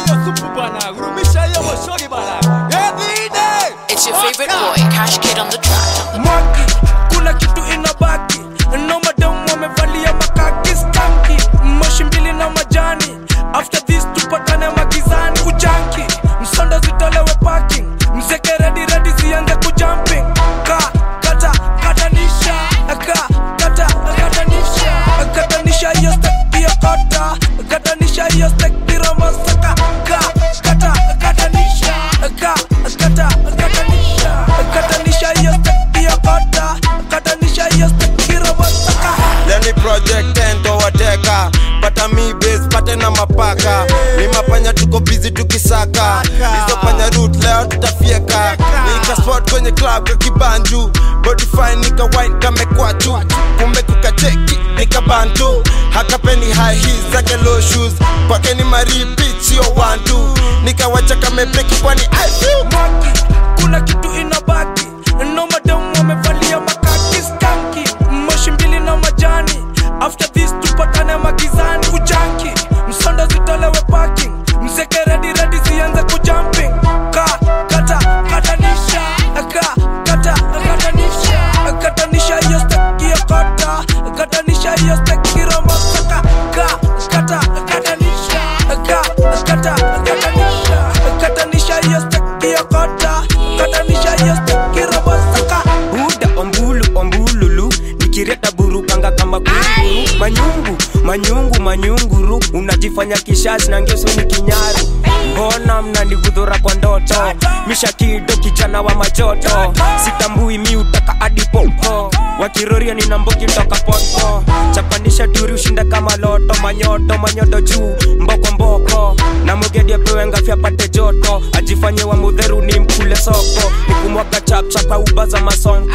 hiyo supu bana gurumisha hiyo moshori bana everyday It's your favorite boy, Cash Kid on the track. mwaki kuna kitu inabaki no madam wamevalia makaki skanki moshi mbili na majani after this tupatane magizani kujanki msondo zitolewe parking mzeke redi redi zianze kujumping ka kata katanisha ka kata katanisha katanisha hiyo stek hiyo kota katanisha hiyo stek piromosaka ka kata katanisha ka kata katanisha katanisha hiyo stek hiyo kota katanisha hiyo stek piromosaka leni project endo wateka pata mi base pate na mapaka ni mapanya tuko busy tukisaka hizo panya root leo tutafieka nika spot kwenye club ya kibanju body fine nika wine kamekwatu kumbe kukacheki nika bantu hakapeni high heels zake low shoes kwake ni maripit sio wantu nikawacha kamepeki kwani I feel mwaki kuna kitu inabaki no madam wamevalia makaki skanki moshi mbili na majani after this tupatane magizani kujanki msondo zitolewe parking mzeke redi redi zianze kujumping ka kata katanisha ka kata katanisha katanisha hiyo steki ya kota katanisha hiyo steki romosaka ka kata katanisha ka kata katanisha katanisha hiyo steki ya kota katanisha hiyo steki romosaka buda ombulu ombululu nikireta burukanga kama kunguru manyungu manyungu manyunguru unajifanya kishazi na ngeso ni kinyaru mbona mnanigudhura kwa ndoto mishakido kijana wa majoto sitambui mi utaka adipopo wakiroria nina mbogi toka poto chapanisha turi ushinda kama loto manyoto manyoto juu mboko mboko na mugedi apewe ngafya pate joto ajifanye wa mudheru ni mkule soko nikumwaga chapchapa uba za masonko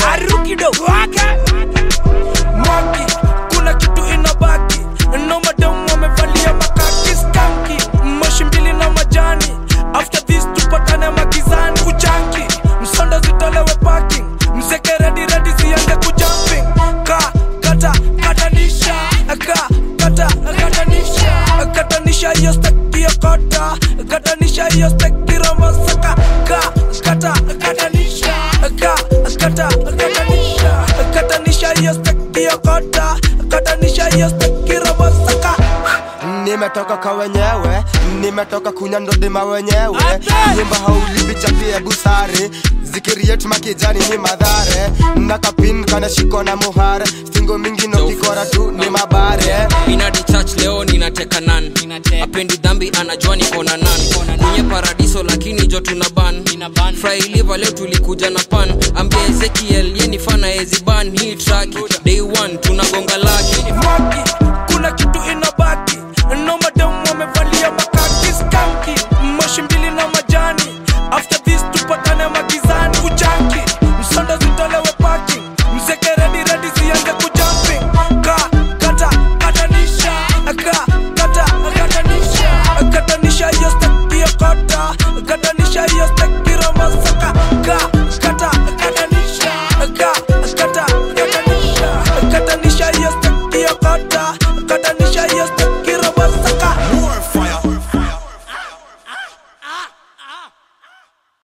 mwaki kuna kitu inabaki no madam wamevalia makaki skanki moshi mbili na majani after this tupatane magizani kujanki msondo zitolewe parking mzeke redi redi zianze kujumping ka kata katanisha ka kata katanisha katanisha hiyo steki ya kota katanisha hiyo steki romosaka ka kata katanisha ka kata katanisha katanisha hiyo steki ya kota katanisha hiyo steki romosaka nimetoka kwa wenyewe nimetoka kunya ndodima wenyewe nyimba haulibichapie busari zikiriet makijani ni madhare nakapin kana shiko na muhare stingo mingi no kikora tu ni mabare inadi church leo ninateka nan apendi dhambi anajua niko na nan kwenye paradiso lakini jo tuna ban frailiva leo tulikuja na pan ambia ezekiel ye ni fana eziban hii track day one tuna